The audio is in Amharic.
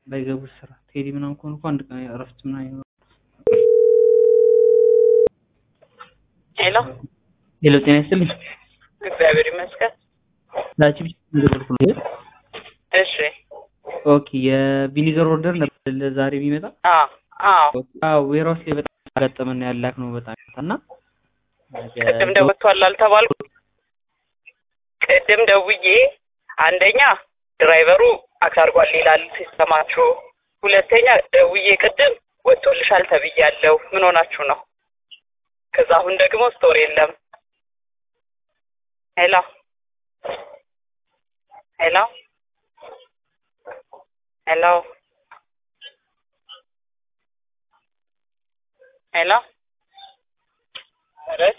ባይገቡት ስራ ቴዲ ምናምን ከሆኑ እኮ አንድ ቀን እረፍት ምናምን ይኖራል። ሄሎ ሄሎ ጤና ይስጥልኝ። እግዚአብሔር ይመስገን። ላቺ ብቻ እንደደረኩልህ። እሺ ኦኬ የቪኒገር ኦርደር ነበር ለዛሬ ቢመጣ አዎ አዎ አዎ ዌራውስ ላይ በጣም ያጋጠመን ያላክ ነው በጣም እና ቅድም ደውቷል አልተባልኩ ቅድም ደውዬ አንደኛ ድራይቨሩ አክሳርጓል ይላል ሲስተማችሁ ሁለተኛ ደውዬ ቅድም ወጥቶልሻል ተብያለሁ ምን ሆናችሁ ነው ከዛ አሁን ደግሞ ስቶር የለም ሄሎ ሄሎ ሄሎ ሄሎ